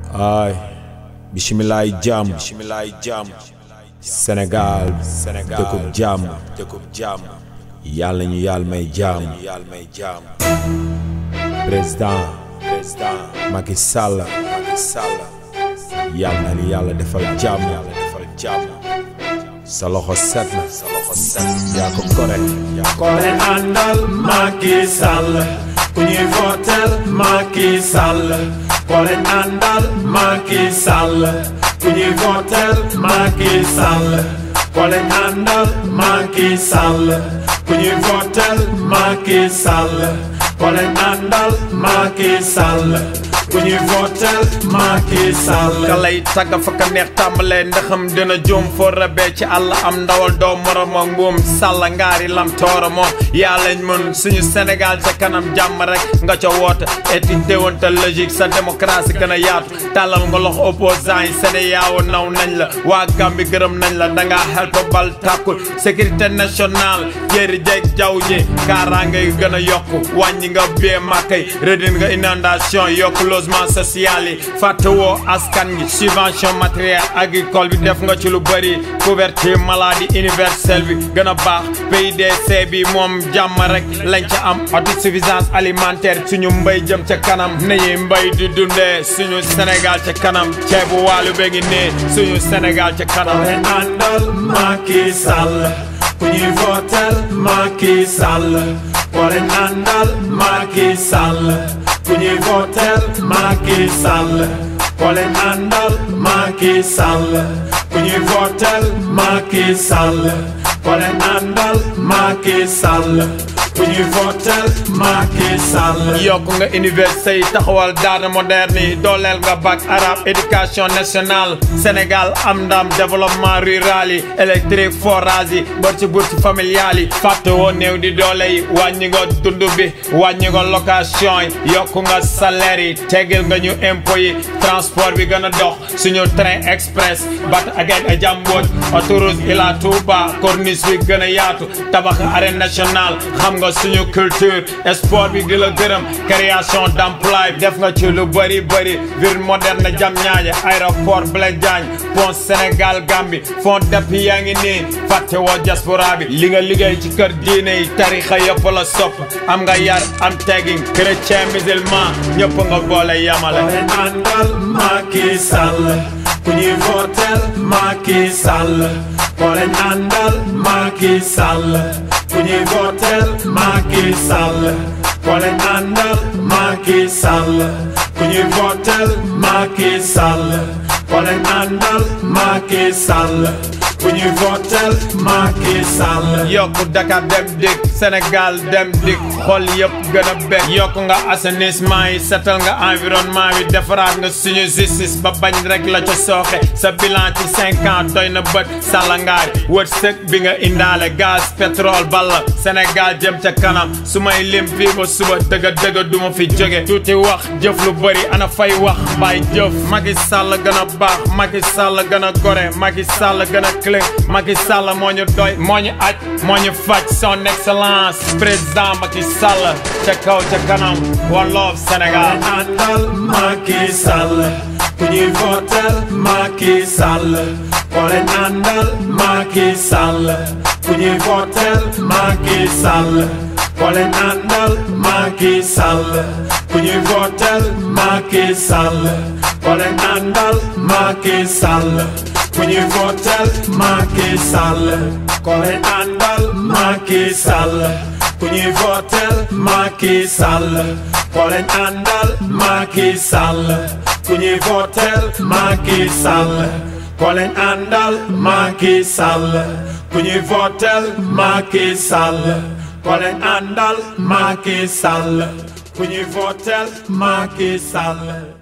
ay bisimilaay jàmm bisimilaay jàmm Sénégal Sénégal dëkkub jàmm dëkkub jàmm yàlla ñu yàlla may jàmm yàlla may jàmm président président Macky Sall Macky Sall yàlla na ni yàlla defal jàmm yàlla defal jàmm sa loxo set na sa loxo set yaa ko correct yaa ko Kole àndal Macky Sall ku ñuy votel Macky Sall Kole àndal Macky Sall ku ñuy votel Macky Sall Kole àndal Macky Sall ku ñuy votel Macky Sall Kole àndal Macky Sall ku ñuy votel Macky Sall ka lay tagga fa ka neex tàmbalee ndaxam dina juum foo rabee ci àll am ndawal doo morom ak mbuum sàlla ngaari lam toora moom yaa lañ mën suñu Sénégal ca kanam jàmm rek nga ca woote éthique déontologique sa démocratie gën a yaatu tàllal nga lox opposant yi Sénégal naw nañ la waa Gambie gërëm nañ la danga xel ko bal tàkkul sécurité nationale jéeri jeeg jaww ji kaaraange yu gën a yokku wàññi nga bee màkkay redin nga inondation yokku logement social yi fàttewoo askan gi subvention matériel agricole bi def nga ci lu bëri couverture maladie universelle bi gën a baax PIDC bi moom jàmm rek lañ ca am autosuffisance alimentaire suñu mbay jëm ca kanam nañuy mbay di dundee suñu Sénégal ca kanam ceebu waalu be ngi nee suñu Sénégal ca kanam Kole àndal Macky Sall ku ñuy votel Macky Sall Kole àndal Macky Sall ku ñuy votel Macky Sall Kole àndal Macky Sall ku ñuy votel Macky Sall Kole àndal Macky Sall ku ñuy votel Macky Sall yokk nga université yi taxawal daara moderne yi dooleel nga bac arabe éducation nationale Sénégal am ndam développement rural yi électrique forage yi bourse bourse familiale yi fàtte woo néew di doole yi wàññi nga dund bi wàññi nga location yi yokk nga salaire yi tegal nga ñu impôt yi transport bi gën a dox suñu train express bat ak a jàmbooj autoroute Ila Touba corniche bi gën a yaatu tabax arène nationale xam nga suñu culture sport bi di la gërëm création d'emploi def nga ci lu bëri bëri ville moderne jam ñaaje aéroport Blaise Diagne pont Sénégal Gambie fond d'appui yaa ngi nii fàtte woo diaspora bi li nga liggéey ci kër diine yi tarixa yëpp la sopp am nga yar am teggin chrétien musulman ñëpp nga boole yamale Kole àndal Macky Sall ku ñuy votel Macky Sall Kole àndal Macky Sall ku ñuy votel Macky Sall Kole àndal Macky Sall ku ñuy votel Macky Sall Kole àndal Macky Sall ku ñuy votel Macky Sall yokku Dakar dem dik Sénégal dem dik xol yëpp gën a bég yokk nga assainissement yi setal nga environnement bi defaraat nga suñu justice ba bañ rek la ca sooxe sa bilan ci cinq ans doy na bët sàllangaari wërsëg bi nga indaale gaz pétrole balla Sénégal jëm ca kanam su may lim fii ba suba dëgga dëgga du ma fi jóge tuuti wax jëf lu bëri ana fay wax bàyyi jëf Macky Sall gën a baax Macky Sall gën a gore Macky Sall gën a clé Macky Sall moo ñu doy moo ñu aj moo ñu faj son excellence président Macky Sall ca kaw ca kanam one love Sénégal àndal Macky Sall ku ñuy votel Macky Sall Kole àndal Macky Sall ku ñuy votel Macky Sall Kole àndal Macky Sall ku ñuy votel Macky Sall Kole àndal Macky Sall ku ñuy votel Macky Sall Kole àndal Macky Sall ku ñuy votel Macky Sall Kole àndal Macky Sall ku ñuy votel Macky Sall Kole àndal Macky Sall ku ñuy votel Macky Sall Kole àndal Macky Sall ku ñuy votel Macky Sall